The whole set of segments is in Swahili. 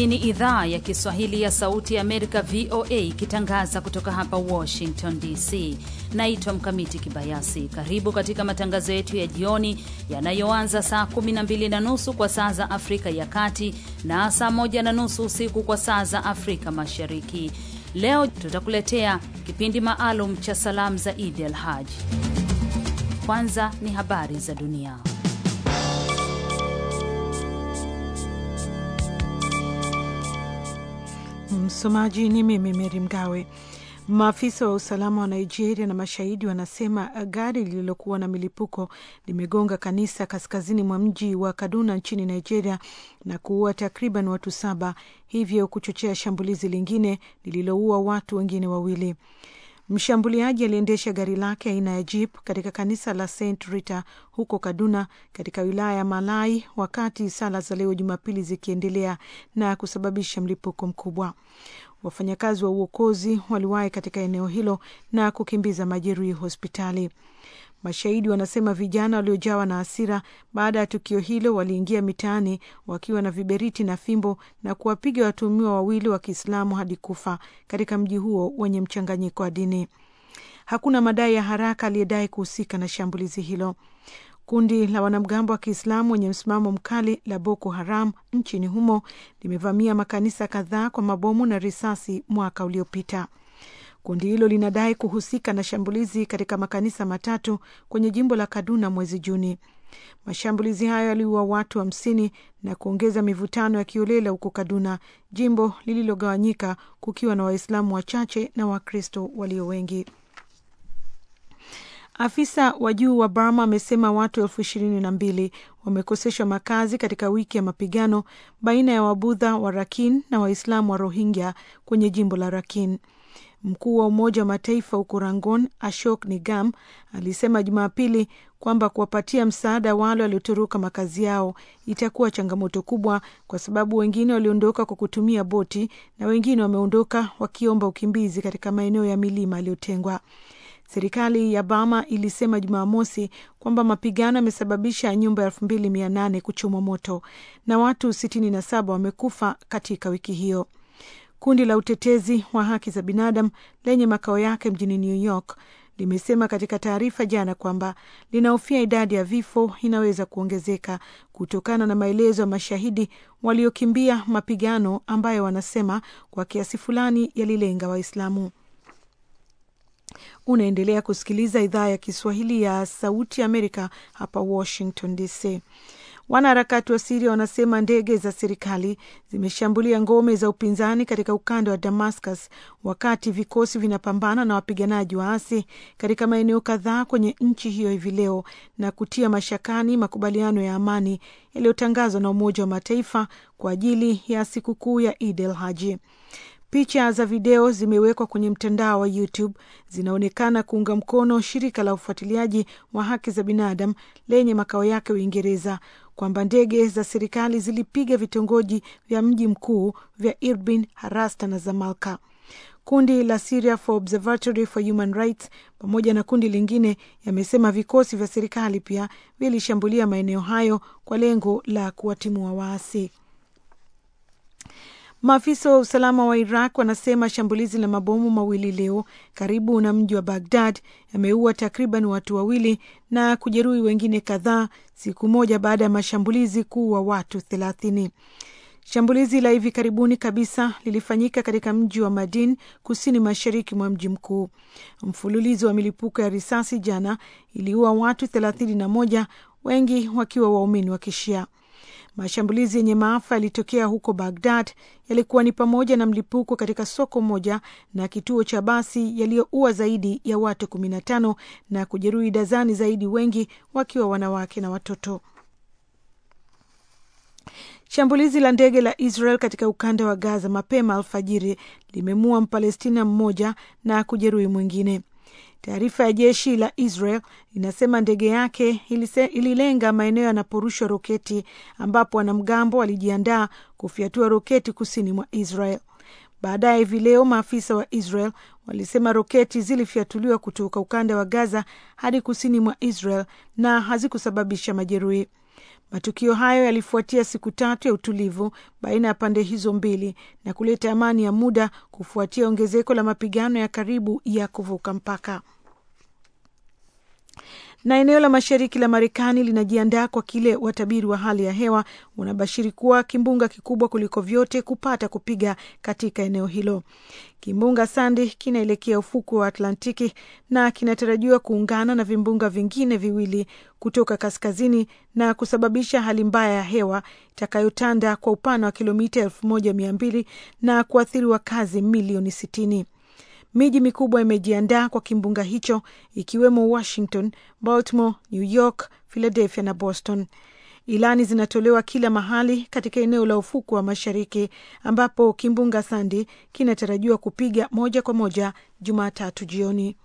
Hii ni idhaa ya Kiswahili ya Sauti ya Amerika, VOA, ikitangaza kutoka hapa Washington DC. Naitwa Mkamiti Kibayasi. Karibu katika matangazo yetu ya jioni yanayoanza saa 12 na nusu kwa saa za Afrika ya Kati na saa 1 na nusu usiku kwa saa za Afrika Mashariki. Leo tutakuletea kipindi maalum cha salamu za Idi al Haj. Kwanza ni habari za dunia. Msomaji ni mimi Meri Mgawe. Maafisa wa usalama wa Nigeria na mashahidi wanasema gari lililokuwa na milipuko limegonga kanisa kaskazini mwa mji wa Kaduna nchini Nigeria na kuua takriban watu saba, hivyo kuchochea shambulizi lingine lililoua watu wengine wawili. Mshambuliaji aliendesha gari lake aina ya jeep katika kanisa la St Rita huko Kaduna katika wilaya ya Malai wakati sala za leo Jumapili zikiendelea na kusababisha mlipuko mkubwa. Wafanyakazi wa uokozi waliwahi katika eneo hilo na kukimbiza majeruhi hospitali. Mashahidi wanasema vijana waliojawa na hasira baada ya tukio hilo waliingia mitaani wakiwa na viberiti na fimbo na kuwapiga watuhumiwa wawili wa Kiislamu hadi kufa katika mji huo wenye mchanganyiko wa dini. Hakuna madai ya haraka aliyedai kuhusika na shambulizi hilo. Kundi la wanamgambo wa Kiislamu wenye msimamo mkali la Boko Haram nchini humo limevamia makanisa kadhaa kwa mabomu na risasi mwaka uliopita. Kundi hilo linadai kuhusika na shambulizi katika makanisa matatu kwenye jimbo la Kaduna mwezi Juni. Mashambulizi hayo yaliua watu hamsini na kuongeza mivutano ya kiolela huko Kaduna, jimbo lililogawanyika kukiwa na Waislamu wachache na Wakristo walio wengi. Afisa wa juu wa Burma amesema watu elfu ishirini na mbili wamekoseshwa makazi katika wiki ya mapigano baina ya Wabudha wa Rakhine na Waislamu wa Rohingya kwenye jimbo la Rakhine. Mkuu wa Umoja wa Mataifa huko Rangon, Ashok Nigam, alisema Jumapili kwamba kuwapatia msaada wale waliotoroka makazi yao itakuwa changamoto kubwa, kwa sababu wengine waliondoka kwa kutumia boti na wengine wameondoka wakiomba ukimbizi katika maeneo ya milima yaliyotengwa. Serikali ya Bama ilisema Jumamosi kwamba mapigano yamesababisha nyumba elfu mbili mia nane kuchomwa moto na watu sitini na saba wamekufa katika wiki hiyo. Kundi la utetezi wa haki za binadamu lenye makao yake mjini New York limesema katika taarifa jana kwamba linahofia idadi ya vifo inaweza kuongezeka kutokana na maelezo ya mashahidi waliokimbia mapigano ambayo wanasema kwa kiasi fulani yalilenga Waislamu. Unaendelea kusikiliza idhaa ya Kiswahili ya Sauti ya Amerika hapa Washington DC. Wanaharakati wa Siria wanasema ndege za serikali zimeshambulia ngome za upinzani katika ukanda wa Damascus wakati vikosi vinapambana na wapiganaji waasi katika maeneo kadhaa kwenye nchi hiyo hivi leo na kutia mashakani makubaliano ya amani yaliyotangazwa na Umoja wa Mataifa kwa ajili ya sikukuu ya Eid el Haji. Picha za video zimewekwa kwenye mtandao wa YouTube zinaonekana kuunga mkono shirika la ufuatiliaji wa haki za binadamu lenye makao yake Uingereza kwamba ndege za serikali zilipiga vitongoji vya mji mkuu vya Irbin, Harasta na Zamalka. Kundi la Syria for Observatory for Human Rights pamoja na kundi lingine yamesema vikosi vya serikali pia vilishambulia maeneo hayo kwa lengo la kuwatimua waasi. Maafisa wa usalama wa Iraq wanasema shambulizi la mabomu mawili leo karibu na mji wa Bagdad yameua takriban watu wawili na kujeruhi wengine kadhaa, siku moja baada ya mashambulizi kuua watu thelathini. Shambulizi la hivi karibuni kabisa lilifanyika katika mji wa Madin, kusini mashariki mwa mji mkuu. Mfululizo wa milipuko ya risasi jana iliua watu thelathini na moja, wengi wakiwa waumini wa Kishia. Mashambulizi yenye maafa yalitokea huko Bagdad yalikuwa ni pamoja na mlipuko katika soko moja na kituo cha basi yaliyoua zaidi ya watu kumi na tano na kujeruhi dazani zaidi, wengi wakiwa wanawake na watoto. Shambulizi la ndege la Israel katika ukanda wa Gaza mapema alfajiri limemua Mpalestina mmoja na kujeruhi mwingine. Taarifa ya jeshi la Israel inasema ndege yake ilise, ililenga maeneo yanaporushwa roketi ambapo wanamgambo walijiandaa kufyatua roketi kusini mwa Israel. Baadaye hivi leo maafisa wa Israel walisema roketi zilifyatuliwa kutoka ukanda wa Gaza hadi kusini mwa Israel na hazikusababisha majeruhi. Matukio hayo yalifuatia siku tatu ya utulivu baina ya pande hizo mbili na kuleta amani ya muda kufuatia ongezeko la mapigano ya karibu ya kuvuka mpaka na eneo la mashariki la Marekani linajiandaa kwa kile watabiri wa hali ya hewa wanabashiri kuwa kimbunga kikubwa kuliko vyote kupata kupiga katika eneo hilo. Kimbunga Sandy kinaelekea ufukwe wa Atlantiki na kinatarajiwa kuungana na vimbunga vingine viwili kutoka kaskazini na kusababisha hali mbaya ya hewa itakayotanda kwa upana wa kilomita elfu moja mia mbili na kuathiri wakazi milioni sitini. Miji mikubwa imejiandaa kwa kimbunga hicho ikiwemo Washington, Baltimore, New York, Philadelphia na Boston. Ilani zinatolewa kila mahali katika eneo la ufukwe wa mashariki ambapo kimbunga Sandy kinatarajiwa kupiga moja kwa moja Jumatatu jioni.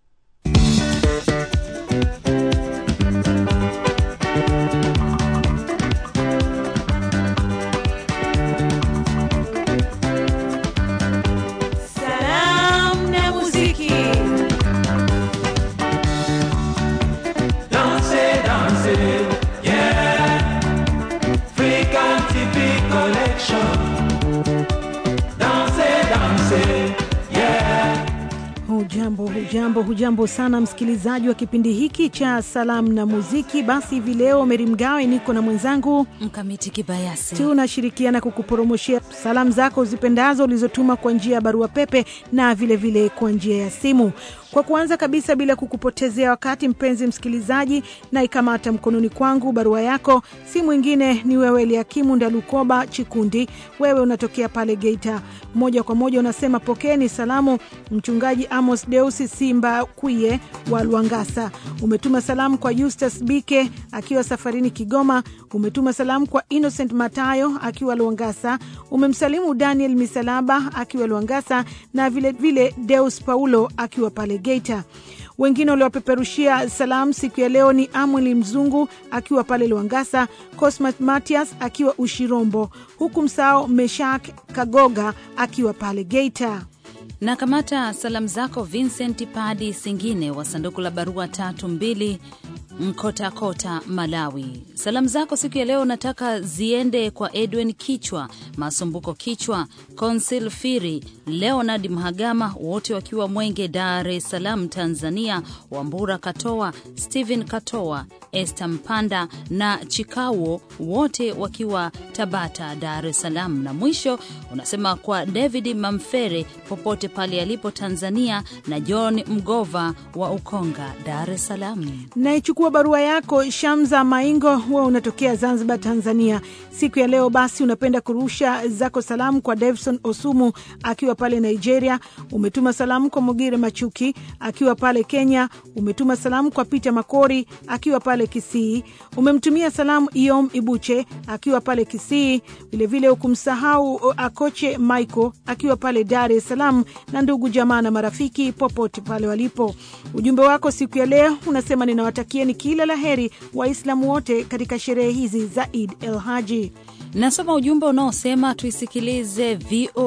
Hujambo, hujambo, hujambo sana msikilizaji wa kipindi hiki cha salamu na muziki. Basi hivi leo Meri Mgawe niko na mwenzangu Mkamiti Kibayasi, tunashirikiana kukuporomoshea salamu zako uzipendazo ulizotuma kwa njia ya barua pepe na vilevile kwa njia ya simu. Kwa kuanza kabisa, bila kukupotezea wakati, mpenzi msikilizaji, na ikamata mkononi kwangu barua yako, si mwingine ni wewe Eliakimu Ndalukoba Chikundi. Wewe unatokea pale Geita, moja kwa moja unasema pokeni salamu mchungaji Amos Deusi Simba Kwiye wa Lwangasa. Umetuma salamu kwa Justus Bike akiwa safarini Kigoma. Umetuma salamu kwa Innocent Matayo akiwa Lwangasa. Umemsalimu Daniel Misalaba akiwa Lwangasa na vilevile vile Deus Paulo akiwa pale Geita. Wengine waliopeperushia salamu siku ya leo ni Amwili Mzungu akiwa pale Lwangasa, Cosmas Matias akiwa Ushirombo, huku msao Meshak Kagoga akiwa pale Geita na kamata salamu zako Vincent Padi Singine wa sanduku la barua tatu mbili Mkotakota, Malawi. Salamu zako siku ya leo nataka ziende kwa Edwin Kichwa, Masumbuko Kichwa, Consil Firi, Leonard Mhagama, wote wakiwa Mwenge, Dar es Salaam, Tanzania, Wambura Katoa, Stephen Katoa, Esther Mpanda na Chikawo, wote wakiwa Tabata, Dar es Salaam. Na mwisho unasema kwa David Mamfere popote pale alipo Tanzania, na John Mgova wa Ukonga, Dar es Salaam. Naichukua barua yako Shamza Maingo, huwa unatokea Zanzibar, Tanzania. Siku ya leo basi unapenda kurusha zako salamu kwa Davison Osumu akiwa pale Nigeria. Umetuma salamu kwa Mogire Machuki akiwa pale Kenya. Umetuma salamu kwa Peter Makori akiwa pale Kisii. Umemtumia salamu Iom Ibuche akiwa pale Kisii. Vilevile ukumsahau Akoche Michael akiwa pale Dar es Salaam, na ndugu jamaa na marafiki popote pale walipo. Ujumbe wako siku ya leo unasema ninawatakieni kila la heri Waislamu wote katika sherehe hizi za Eid el Haji. Nasoma ujumbe unaosema tuisikilize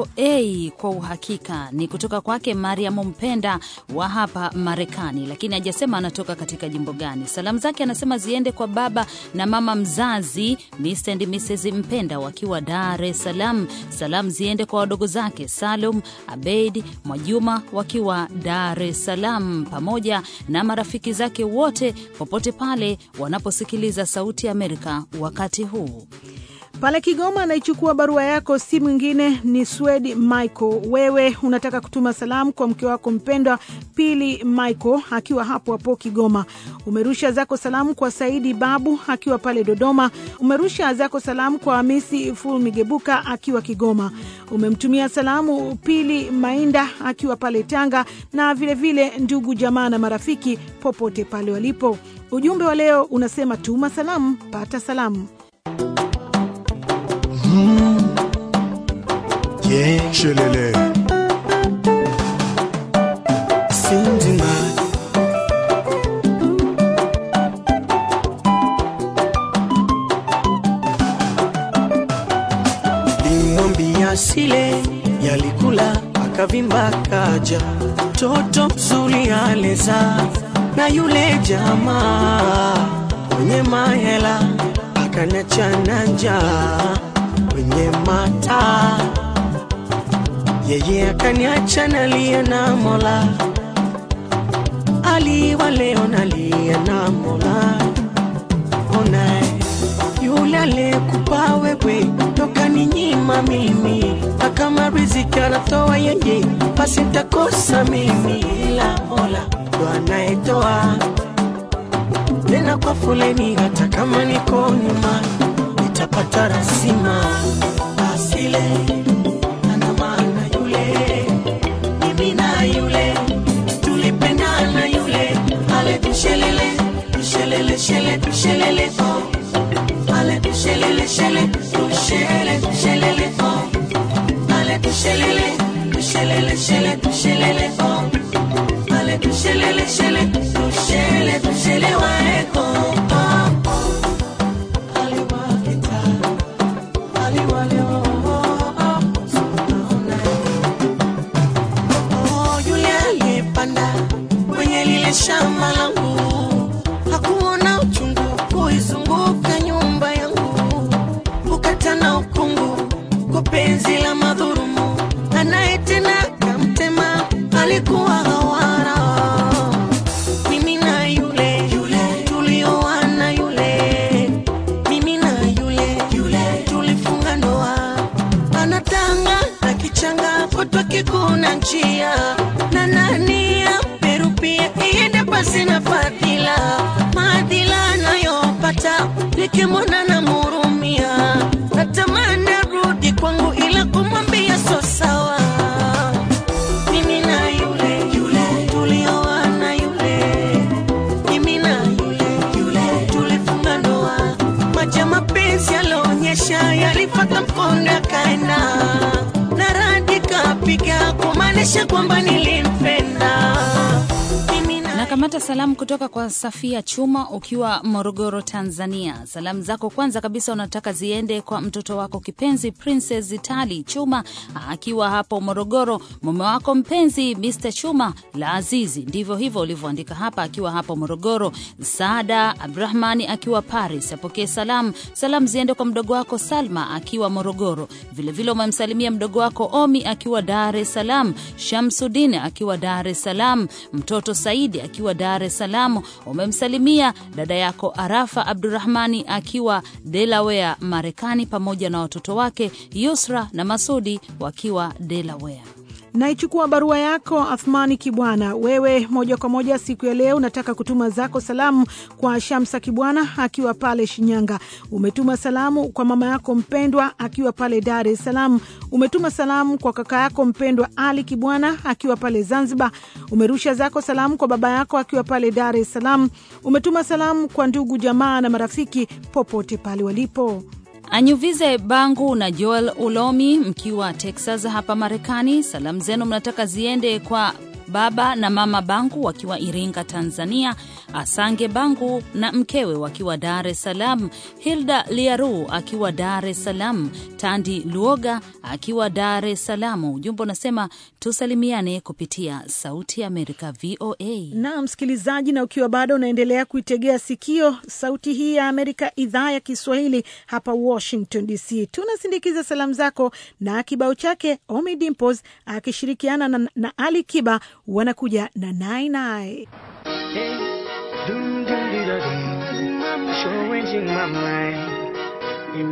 VOA kwa uhakika. Ni kutoka kwake Mariam Mpenda wa hapa Marekani, lakini hajasema anatoka katika jimbo gani. Salamu zake anasema ziende kwa baba na mama mzazi Mr and Mrs Mpenda wakiwa Dar es Salaam. Salamu ziende kwa wadogo zake Salum Abeid Mwajuma wakiwa Dar es Salaam, pamoja na marafiki zake wote popote pale wanaposikiliza Sauti ya Amerika wakati huu. Pale Kigoma anaichukua barua yako, si mwingine ni Swedi Michael. Wewe unataka kutuma salamu kwa mke wako mpendwa Pili Michael akiwa hapo hapo Kigoma. Umerusha zako salamu kwa Saidi Babu akiwa pale Dodoma. Umerusha zako salamu kwa Hamisi Ful Migebuka akiwa Kigoma. Umemtumia salamu Pili Mainda akiwa pale Tanga, na vilevile vile ndugu jamaa na marafiki popote pale walipo. Ujumbe wa leo unasema tuma salamu, pata salamu. Mmh. Yeah. Shelele. Sindima. Limwambia sile yalikula akavimba kaja toto mzuri aleza na yule jamaa mwenye mahela kaniachana njaa kwenye mata, yeye akaniacha nalia na Mola, aliwa leo nalia na Mola. Ona yule aliyekupa wewe toka ni nyima mimi, na kama riziki anatoa yeye, basi nitakosa mimi, ila Mola ndo anayetoa tena kwa foleni, hata kama niko nyuma nitapata rasima. Asile ana maana yule, mimi na yule tulipendana yule, ale tushelele tushelele shele tushelele oh, ale tushelele shele tushele tushelele oh, ale tushelele tushelele shele tushelele oh, ale tushelele shele tushele tushele waeko oh, oh. aliwakita aliwaleo oh, oh. Sunaona Oh, yule aliyepanda kwenye lile shamba langu hakuona uchungu kuizunguka nyumba yangu, kukata na ukungu kwa penzi la madhurumu, anayetena kamtema alikuwa hawara. Mimi na yule yule tulioana yule, mimi na yule yule tulifunga ndoa anatanga na kichanga kutwa kikuna njia na nani ya Peru pia iende pasi na fadhila maadhila anayopata nikimwona na murumia natamani arudi kwangu ila kumwambia so sawa mimi na yule yule tulioana yule mimi na yule yule tulifunga ndoa maji ya mapenzi yalionyesha yalifata mkondo yakaenda na radi kapiga kumaanisha kwamba nilimpenda mimi na Nakamata salamu kutoka kwa Safia Chuma ukiwa Morogoro, Tanzania. Salamu zako kwanza kabisa unataka ziende kwa mtoto wako kipenzi Princess Tali Chuma akiwa hapo Morogoro, mume wako mpenzi Mr Chuma la Azizi, ndivyo hivyo ulivyoandika hapa, akiwa hapo Morogoro. Saada Abdrahmani akiwa Paris apokee salamu. Salamu ziende kwa mdogo wako Salma akiwa Morogoro. Vilevile umemsalimia mdogo wako Omi akiwa Dar es Salaam, Shamsudin akiwa Dar es Salaam, mtoto Saidi akiwa Dar es Salaam. Umemsalimia dada yako Arafa Abdurahmani akiwa Delaware, Marekani, pamoja na watoto wake Yusra na Masudi wakiwa Delaware. Naichukua barua yako Athmani Kibwana. Wewe moja kwa moja siku ya leo unataka kutuma zako salamu kwa Shamsa Kibwana akiwa pale Shinyanga. Umetuma salamu kwa mama yako mpendwa akiwa pale Dar es Salaam. Umetuma salamu kwa kaka yako mpendwa Ali Kibwana akiwa pale Zanzibar. Umerusha zako salamu kwa baba yako akiwa pale Dar es Salaam. Umetuma salamu kwa ndugu jamaa na marafiki popote pale walipo. Anyuvize Bangu na Joel Ulomi mkiwa Texas hapa Marekani. Salamu zenu mnataka ziende kwa baba na mama Bangu wakiwa Iringa, Tanzania, Asange Bangu na mkewe wakiwa Dar es Salaam, Hilda Liaru akiwa Dar es Salaam, Tandi Luoga akiwa Dar es Salaam. Ujumbe unasema tusalimiane kupitia Sauti ya Amerika, VOA. na msikilizaji, na ukiwa bado unaendelea kuitegea sikio sauti hii ya Amerika, idhaa ya Kiswahili hapa Washington DC, tunasindikiza salamu zako na kibao chake Omi Dimples akishirikiana na, na Ali Kiba wanakuja na nainai Doom, doom, dee, da, dee. Changing my mind. In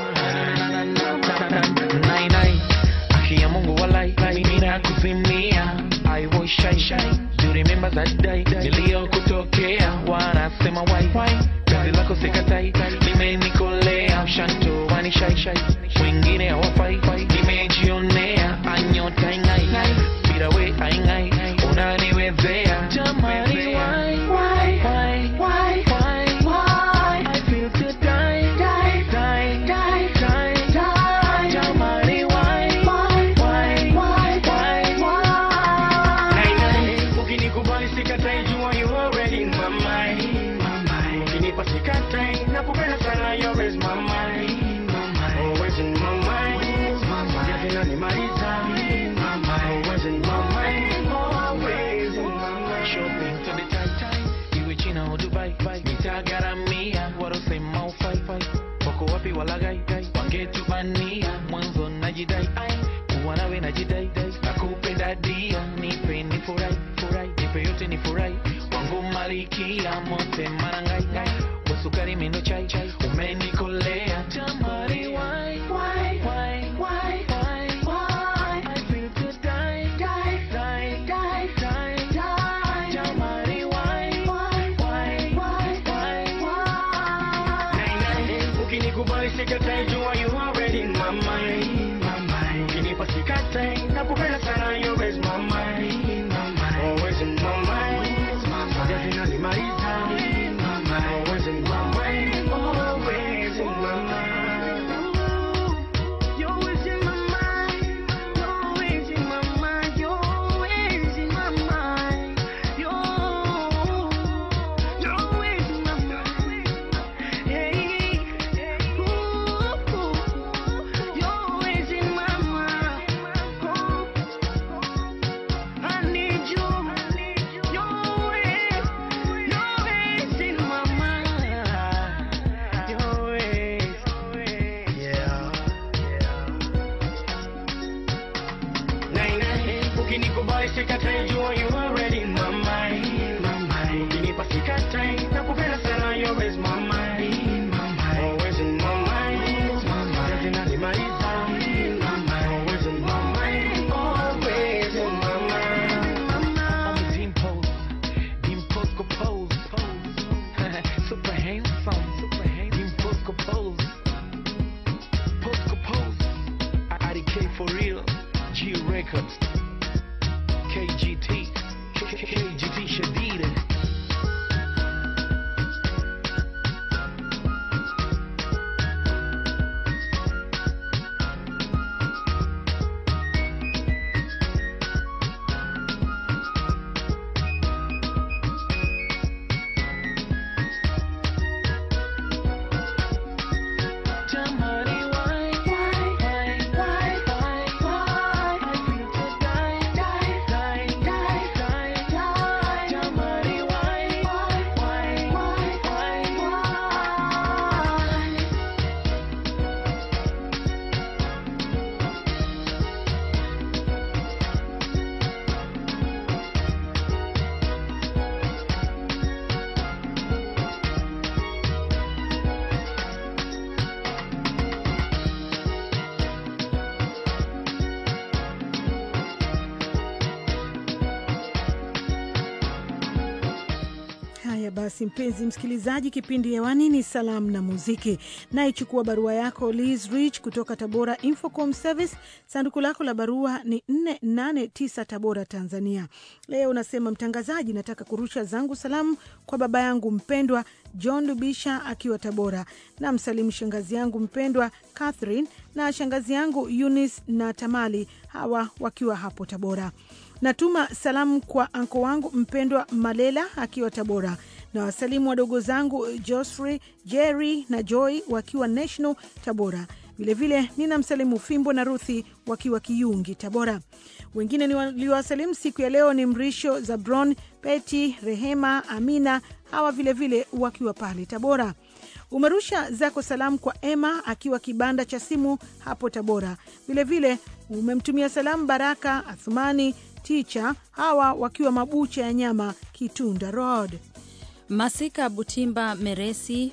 my mind. Nai, nai. Haki ya Mungu walai, mimi nakuzimia. I was shy, shy. Do you remember that day niliyokutokea? Wanasema why, why? Kazi lako sikatai, limenikolea. Mshanto wani shy, shy. Wengine hawafai, nimejionea. Anyota ingai, bila we aingai. Unaniwezea. Jamani, why, why, why, why, why, why? I feel to die, die, die, die, die, die. Jamani, why, why, why, why, why, why? Ukinikubali sikatai, jua you already in my mind. Ukinipa sikatai, nakupenda sana, you're always my mind. Always in my mind. malikia mote marangai wasukari mendo chai umenikolea jamari why why why why why why I feel to die die die die die die jamari why why why why why ukinikubali sikatai jua you already in my mind my mind ukinipa sikatai nakupenda sana you always my mind my mind always in my mind definitely my time my mind always in my mind always in my mind you're always in my mind you're always in my mind you're always in my mind you're you're always in my mind Hey, ooh, you're always in my mind. Oh, I need you. You're always, you're always in my mind. You're always, yeah, Nine, nine, ukinikubali sikatai jua you already in my mind, my mind. Ukinipa sikatai nakupenda sana you always my mind, my mind. Always in my mind, my mind. Definitely my time, my mind. Always in my mind, always in my mind. I'm a dimples, dimples go pose, super handsome, super handsome, dimples go pose, pose go pose. IDK for real, G Records, KGT, KGT Shadida. Jamani, why, why, why, why, why, why? I feel to die, die, die, die, die, die. Jamani, why, why, why, why, why, why? Haya basi, mpenzi msikilizaji, kipindi hewani ni salamu na muziki. Naichukua barua yako Liz Rich kutoka Tabora Infocom Service. Sanduku lako la barua ni 489 Tabora, Tanzania. Leo unasema, mtangazaji, nataka kurusha zangu salamu kwa baba yangu mpendwa John Lubisha akiwa Tabora, na msalimu shangazi yangu mpendwa Catherine na shangazi yangu Eunice na Tamali, hawa wakiwa hapo Tabora. Natuma salamu kwa anko wangu mpendwa Malela akiwa Tabora, na wasalimu wadogo zangu Josfrey, Jerry na Joy wakiwa National Tabora. Vilevile nina msalimu Fimbo na Ruthi wakiwa Kiyungi Tabora. Wengine niliwasalimu siku ya leo ni Mrisho, Zabron, Peti, Rehema, Amina, hawa vilevile vile wakiwa pale Tabora. Umerusha zako salamu kwa Emma akiwa kibanda cha simu hapo Tabora. Vilevile umemtumia salamu Baraka Athumani Ticha, hawa wakiwa mabucha ya nyama Kitunda Road. Masika Butimba Meresi,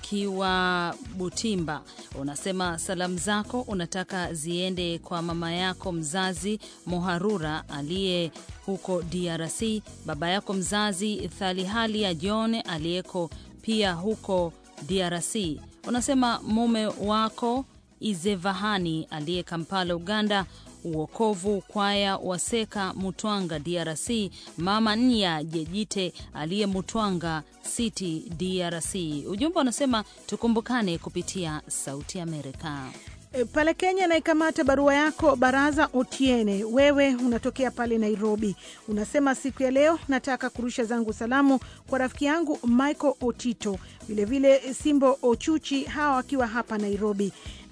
ukiwa Butimba, unasema salamu zako unataka ziende kwa mama yako mzazi Moharura aliye huko DRC, baba yako mzazi Thalihali ya John aliyeko pia huko DRC. Unasema mume wako Izevahani aliye Kampala, Uganda, Uokovu Kwaya Waseka Mutwanga DRC, Mama Nya Jejite aliye Mutwanga City DRC. Ujumbe unasema tukumbukane kupitia Sauti Amerika. E, pale Kenya naikamata barua yako Baraza Otiene, wewe unatokea pale Nairobi. Unasema siku ya leo nataka kurusha zangu salamu kwa rafiki yangu Michael Otito, vilevile Simbo Ochuchi, hawa wakiwa hapa Nairobi.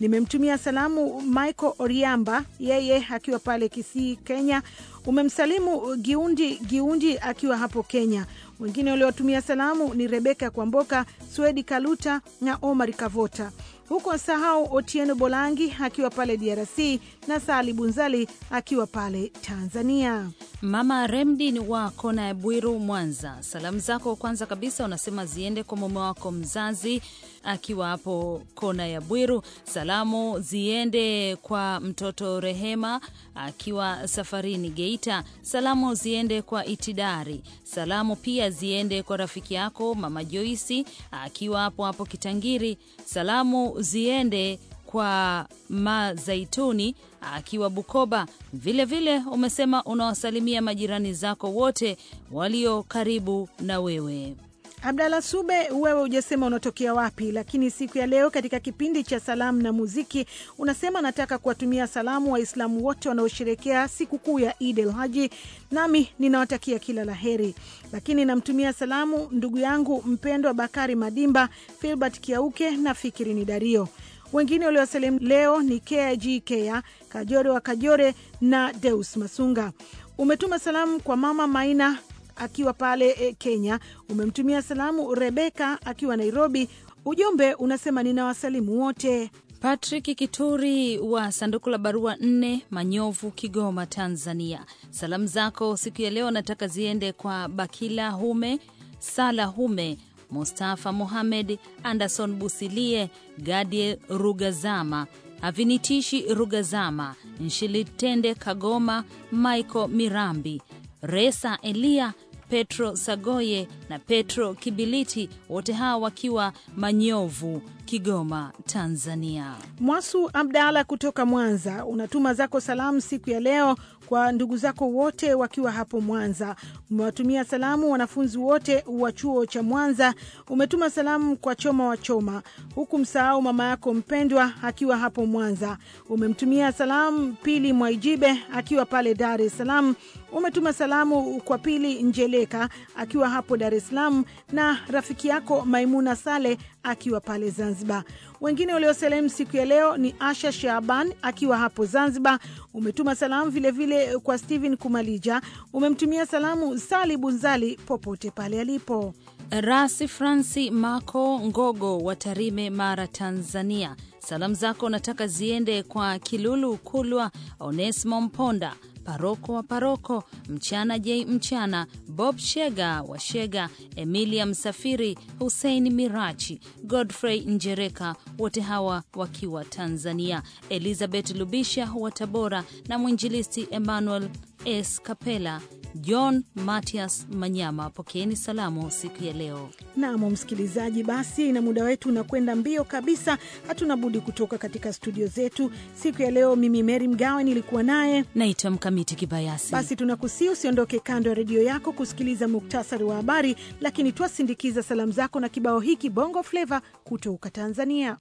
Nimemtumia salamu Michael Oriamba, yeye akiwa pale Kisii, Kenya. Umemsalimu Giundi Giundi akiwa hapo Kenya. Wengine waliowatumia salamu ni Rebeka Kwamboka, Swedi Kaluta na Omar Kavota. Huko sahau Otieno Bolangi akiwa pale DRC na Sali Bunzali akiwa pale Tanzania. Mama Remdin wa kona ya Bwiru, Mwanza, salamu zako kwanza kabisa unasema ziende kwa mume wako mzazi akiwa hapo kona ya Bwiru. Salamu ziende kwa mtoto Rehema akiwa safarini Geita. Salamu ziende kwa Itidari. Salamu pia ziende kwa rafiki yako mama Joisi akiwa hapo hapo Kitangiri. Salamu ziende kwa Mazaituni akiwa Bukoba. Vilevile vile umesema unawasalimia majirani zako wote walio karibu na wewe. Abdalla Sube, wewe hujasema unatokea wapi, lakini siku ya leo katika kipindi cha salamu na muziki unasema nataka kuwatumia salamu Waislamu wote wanaosherekea sikukuu ya Eid el Haji, nami ninawatakia kila la heri. Lakini namtumia salamu ndugu yangu mpendwa Bakari Madimba, Filbert Kiauke na Fikiri ni Dario. Wengine waliosalimu leo ni KG Kea Kajore wa Kajore na Deus Masunga. Umetuma salamu kwa mama Maina akiwa pale e, Kenya. Umemtumia salamu Rebeka akiwa Nairobi. Ujumbe unasema ninawasalimu wote. Patrick Kituri wa sanduku la barua nne Manyovu, Kigoma, Tanzania. Salamu zako siku ya leo nataka ziende kwa Bakila Hume, Sala Hume, Mustafa Mohamed, Anderson Busilie, Gadiel Rugazama, Avinitishi Rugazama, Nshilitende Kagoma, Michael Mirambi, Resa Elia, Petro Sagoye na Petro Kibiliti, wote hawa wakiwa Manyovu, Kigoma, Tanzania. Mwasu Abdala kutoka Mwanza unatuma zako salamu siku ya leo kwa ndugu zako wote wakiwa hapo Mwanza. Umewatumia salamu wanafunzi wote wa chuo cha Mwanza. Umetuma salamu kwa Choma wa Choma, huku msahau mama yako mpendwa akiwa hapo Mwanza. Umemtumia salamu Pili Mwaijibe akiwa pale Dar es Salaam. Umetuma salamu kwa Pili Njeleka akiwa hapo Dar es Salaam na rafiki yako Maimuna Sale akiwa pale Zanzibar. Wengine waliosalimu siku ya leo ni Asha Shaban akiwa hapo Zanzibar. Umetuma salamu vilevile vile kwa Steven Kumalija. Umemtumia salamu Sali Bunzali popote pale alipo. Rasi Franci Mako Ngogo wa Tarime, Mara, Tanzania. Salamu zako nataka ziende kwa Kilulu Kulwa, Onesimo Mponda, paroko wa paroko, Mchana J Mchana, Bob Shega wa Shega, Emilia Msafiri, Hussein Mirachi, Godfrey Njereka, wote hawa wakiwa Tanzania, Elizabeth Lubisha wa Tabora na mwinjilisti Emmanuel S Kapela, John Matias Manyama, pokeeni salamu siku ya leo. Nam msikilizaji, basi na muda wetu unakwenda mbio kabisa, hatuna budi kutoka katika studio zetu siku ya leo. Mimi Meri Mgawe nilikuwa naye naitwa Mkamiti Kibayasi. Basi tunakusii usiondoke kando ya redio yako kusikiliza muktasari wa habari, lakini twasindikiza salamu zako na kibao hiki Bongo Flava kutoka Tanzania.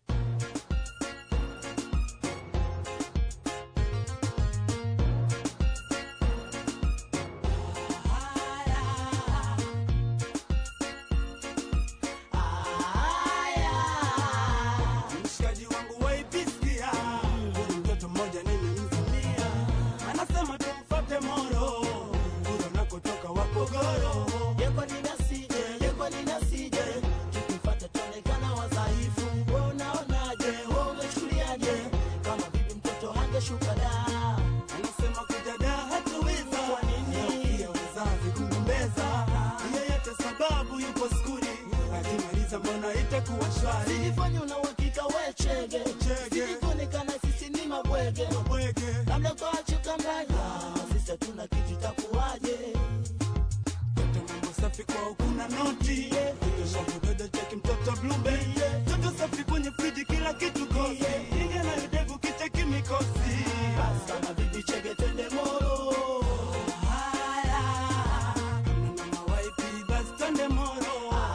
Mshikaji wangu waipisikia, huyu mtoto mmoja nimemzimia, anasema tumfate Moro, huyo nakotoka Wapogoro. Yeko ninasije, yeko ninasije, tukifata tuonekana wadhaifu. Wewe unaonaje, wewe umechukuliaje, kama bibi mtoto hangeshuka da Anasema kuja da hatuweza, Kwa nini? Pia wazazi kugombeza, yeyote sababu yupo skuli, akimaliza mbona itakuwa shwari. Sijifanye una uhakika we chege, Chege. sijikuonekana sisi ni mabwege, Mabwege, labda kwa chukanganya, sisi hatuna kitu itakuwaje? mtoto mambo safi kwao kuna noti, mtoto shavu dada cheki mtoto blueberry, mtoto safi kwenye friji kila kitu kosi, ingia na yudevu kicheki mikosi. Basi kama bibi chege twende Moro. Mama waipi basi twende Moro.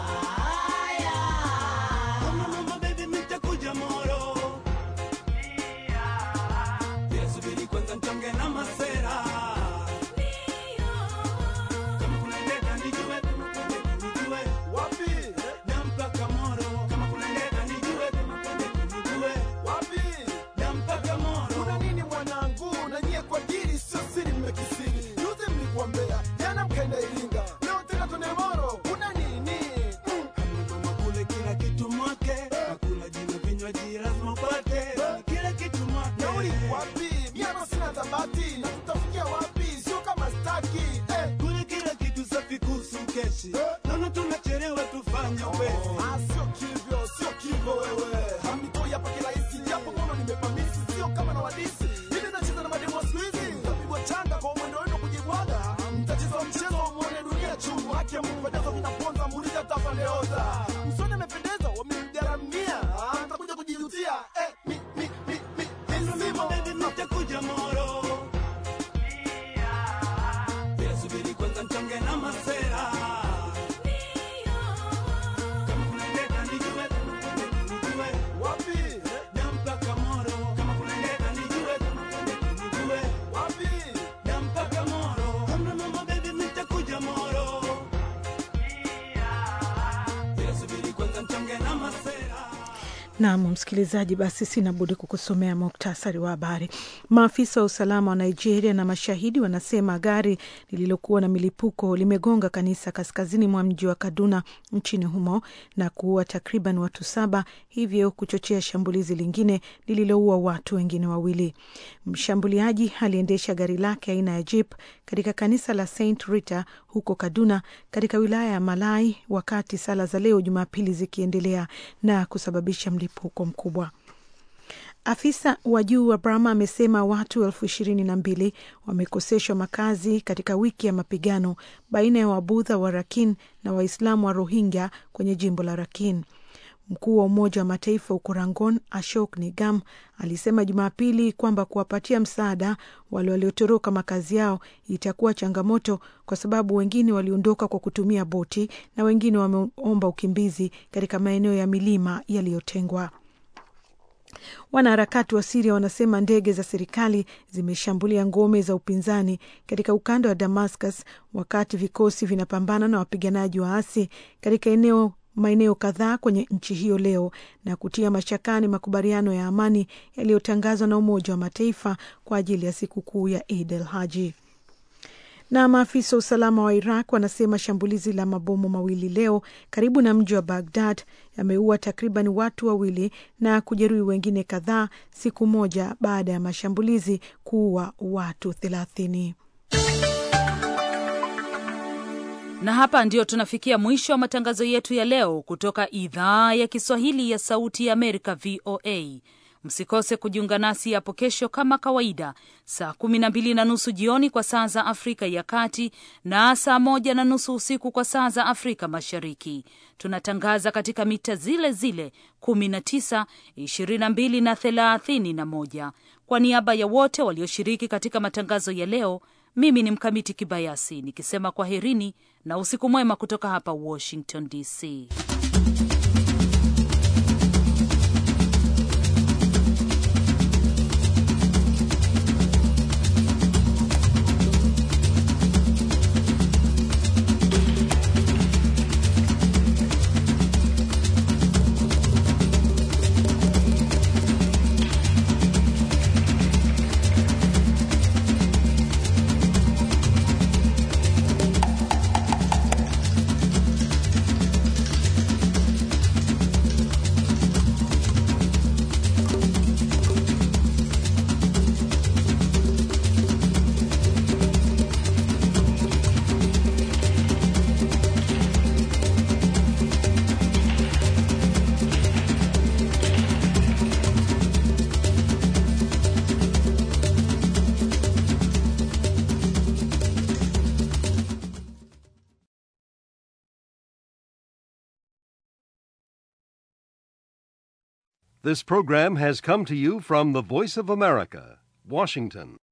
Mama mama baby mimi nitakuja Moro. Bila subiri kwanza mtonge na masera. Kama kuna ndeta nijue, kama kuna ndeta nijue. Na mpaka Moro. Kama kuna ndeta nijue, kama kuna ndeta nijue. mshie mpedezo vinaponza muulize tapandeoza msoni amependeza wamemgaramia Ah, mtakuja kujijutia eh, mi, mi, mi, mi, mi, simo. Baby, nitakuja moro. Bila subiri kwanza mchonge na masera. Kama kuna ndeta nijue, kama kuna ndeta nijue. wapi Da mpaka moro. Kama kuna ndeta nijue, kama kuna ndeta nijue. wapi Da mpaka moro. Kama mama baby, nitakuja moro. Bila subiri kwanza mchonge na masera. Nam msikilizaji, basi sina budi kukusomea muktasari wa habari. Maafisa wa usalama wa Nigeria na mashahidi wanasema gari lililokuwa na milipuko limegonga kanisa kaskazini mwa mji wa Kaduna nchini humo na kuua takriban watu saba, hivyo kuchochea shambulizi lingine lililoua watu wengine wawili. Mshambuliaji aliendesha gari lake aina ya jeep katika kanisa la St Rita huko Kaduna katika wilaya ya Malai wakati sala za leo Jumapili zikiendelea na kusababisha mlipuko mkubwa. Afisa wa juu wa Burma amesema watu elfu ishirini na mbili wamekoseshwa makazi katika wiki ya mapigano baina ya Wabudha wa Rakin na Waislamu wa Rohingya kwenye jimbo la Rakin. Mkuu wa Umoja wa Mataifa huko Rangon, Ashok Nigam, alisema Jumapili kwamba kuwapatia msaada wale waliotoroka makazi yao itakuwa changamoto kwa sababu wengine waliondoka kwa kutumia boti na wengine wameomba ukimbizi katika maeneo ya milima yaliyotengwa. Wanaharakati wa Siria wanasema ndege za serikali zimeshambulia ngome za upinzani katika ukanda wa Damascus wakati vikosi vinapambana na wapiganaji waasi katika eneo maeneo kadhaa kwenye nchi hiyo leo na kutia mashakani makubaliano ya amani yaliyotangazwa na Umoja wa Mataifa kwa ajili ya sikukuu ya Eid el Haji. Na maafisa wa usalama wa Iraq wanasema shambulizi la mabomu mawili leo karibu na mji wa Bagdad yameua takriban watu wawili na kujeruhi wengine kadhaa, siku moja baada ya mashambulizi kuua watu thelathini. Na hapa ndio tunafikia mwisho wa matangazo yetu ya leo kutoka idhaa ya Kiswahili ya Sauti ya Amerika, VOA. Msikose kujiunga nasi hapo kesho kama kawaida, saa kumi na mbili na nusu jioni kwa saa za Afrika ya Kati na saa moja na nusu usiku kwa saa za Afrika Mashariki. Tunatangaza katika mita zile zile kumi na tisa, ishirini na mbili na thelathini na moja. Kwa niaba ya wote walioshiriki katika matangazo ya leo, mimi ni Mkamiti Kibayasi nikisema kwaherini na usiku mwema kutoka hapa Washington DC. This program has come to you from the Voice of America, Washington.